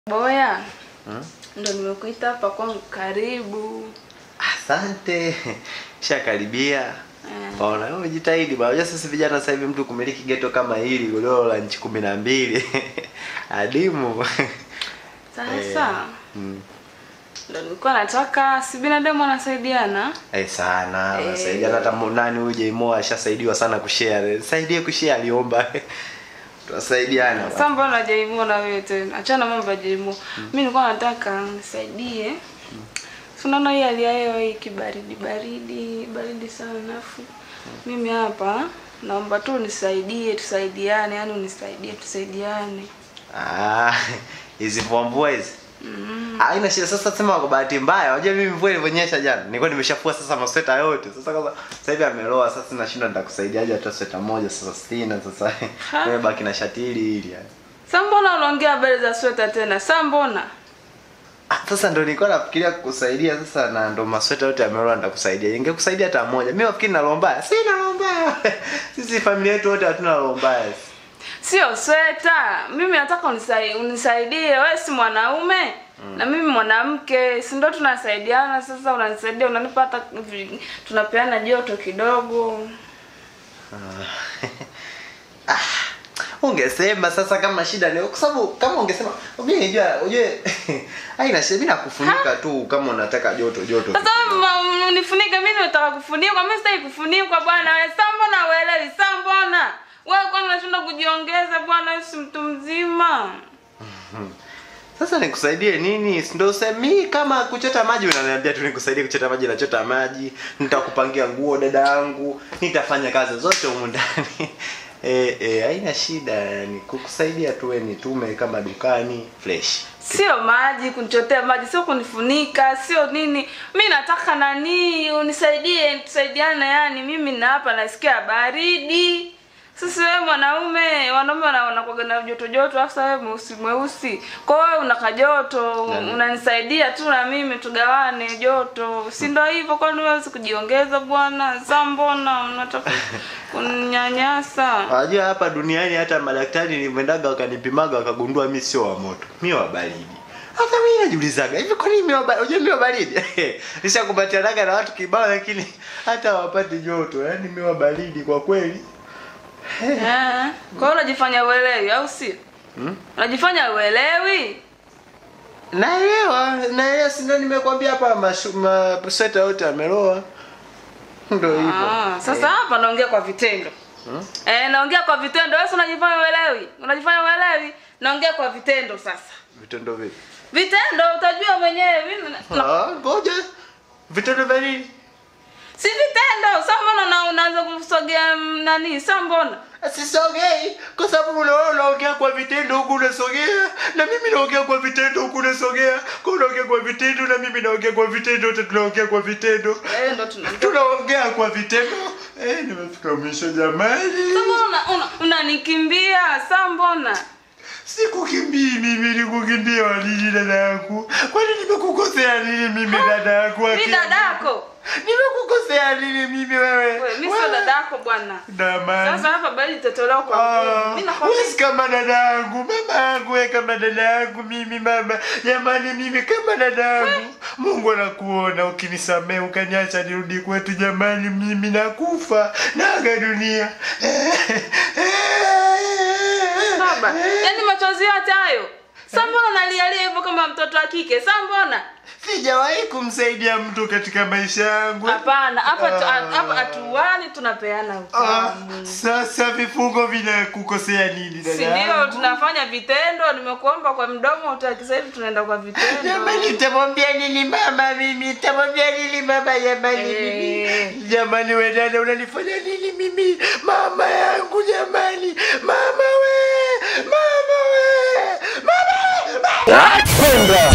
Boya, Hmm? ndo nimekuita hapa kwangu, karibu. Asante. Shakaribia. Eh. Paona, wewe jitahidi bwana. Unajua sisi vijana sasa hivi mtu kumiliki geto kama hili godoro la nchi kumi na mbili adimu. Sasa Mm. ndo nilikuwa nataka, si binadamu anasaidiana. Eh, sana. Eh. Nasaidiana hata mu- nani huyu Jmo ashasaidiwa sana kushare. Saidie kushare aliomba. Tunasaidiana. Sasa mbona Jaimo na wewe tena? Achana mambo ya Jaimo. Mimi nilikuwa nataka nisaidie. Si unaona hii hali ya hewa hii kibaridi baridi, baridi sana afu. Mimi hapa naomba tu nisaidie, tusaidiane, yani unisaidie, tusaidiane. Ah, hizi mvua mvua hizi. Mm. Haina shida sasa sema kwa bahati mbaya. Unajua mimi mvua ilivyonyesha jana. Nilikuwa nimeshafua sasa masweta yote. Sasa kama sasa hivi ameloa sasa sina shida nitakusaidiaje hata sweta moja sasa sina sasa. Ha? Nimebaki na shati hili hili yani. Sasa mbona unaongea habari za sweta tena? Sasa mbona? Ah, sasa ndo nilikuwa nafikiria kukusaidia sasa na ndo masweta yote yameloa nitakusaidia. Ningekusaidia hata moja. Mimi nafikiri na roho mbaya. Sina roho mbaya. Sisi familia yetu wote hatuna roho mbaya. Sio sweta. Mimi nataka unisaidie, unisaidie. Wewe si mwanaume na mimi mwanamke, si ndo tunasaidiana? Sasa unanisaidia, unanipa hata vi- tunapeana joto kidogo. Ah, ungesema sasa kama shida ni kwa sababu kama ungesema mimi unajua ujue haina shida mimi nakufunika tu kama unataka joto joto. Sasa wewe ma- unifunike, mimi nataka kufunikwa, mimi sitaki kufunikwa bwana. Wewe sasa mbona uelewi? Sasa mbona wewe kwani unashinda kujiongeza bwana? Wewe si mtu mzima. Sasa nikusaidie nini? Si Ndio semi kama kuchota maji unaniambia tu nikusaidie kuchota maji nachota maji, nitakupangia nguo dada yangu, nitafanya kazi zote humu ndani. Eh eh haina shida yani kukusaidia tu wewe nitume kama dukani fresh. Sio maji kunichotea maji, sio kunifunika, sio nini. Mi nataka nani unisaidie, tusaidiane. Yani mimi na hapa nasikia baridi. Sasa wewe mwanaume, wanaume wana- wanakuwaga na joto joto, afu sasa wewe mweusi mweusi. Kwa hiyo wewe unaka joto, Nani? unanisaidia tu na mimi tugawane joto. Si ndio hivyo? Kwani wewe huwezi kujiongeza bwana? Sasa mbona unataka kuninyanyasa? Unajua hapa duniani hata madaktari nimendaga wakanipimaga wakagundua mimi sio wa moto. Mimi wa baridi. Hata mimi najiulizaga hivi kwa nini mimi wa baridi? Unajua mimi wa baridi. Nishakumbatianaga na watu kibao lakini hata hawapati joto. Yaani mimi wa baridi kwa kweli. Eh, kwa hiyo unajifanya uelewi au sio? Hmm? Unajifanya uelewi? Naelewa, naelewa si ndio nimekwambia hapa mashu- masweta yote ameloa. Ndio hivyo. Ah, sasa hapa naongea kwa vitendo. Hmm? Eh, naongea kwa vitendo. Wewe si unajifanya uelewi? Unajifanya uelewi? Naongea kwa vitendo sasa. Vitendo vipi? Vitendo utajua mwenyewe mimi. na- na- Ah, ngoja. Vitendo vya nini? Si vitendo. Sasa mbona una- unaanza kusogea mm, nani? Sasa mbona? Sisogei kwa sababu unaona unaongea kwa vitendo huku unasogea na mimi naongea kwa vitendo huku unasogea. Kwa unaongea kwa vitendo na mimi naongea kwa vitendo, wote tunaongea kwa vitendo. Eh, ndo tunaongea. Tunaongea kwa vitendo. Eh, nimefika mwisho jamani. Sasa mbona una- una- unanikimbia? Sasa mbona? Sikukimbii mimi, nikukimbia walini dada yangu. Kwani nimekukosea nini mimi dada yangu? Mimi dadako. Nimekukosea nini mimi wewe? Wewe mimi sio dadako bwana. Damani. Sasa hapa bali itatolewa kwa nguvu. Mimi nakwambia Wewe kama dada yangu, mama yangu, wewe kama dada yangu, mimi mama, jamani, mimi kama dada yangu. Mungu anakuona, ukinisamehe ukaniacha nirudi kwetu, jamani, mimi nakufa naga dunia. Baba, yaani machozi yote hayo. Sasa mbona unalialia hivyo kama mtoto wa kike? Sasa mbona? Sijawahi kumsaidia mtu katika maisha yangu. Hapana, hapa tu- Ah. hapa hatuani tunapeana Ah, utamu. sasa vifungo vinakukosea nini dada Si ndio yangu? tunafanya vitendo, nimekuomba kwa mdomo utaki, sasa hivi tunaenda kwa vitendo. Jamani, nitamwambia nini mama mimi? Nitamwambia nini mama jamani Eh. mimi? Jamani we dada unanifanya nini mimi? Mama yangu jamani. Mama we. Mama we. Mama. mama. Kwenda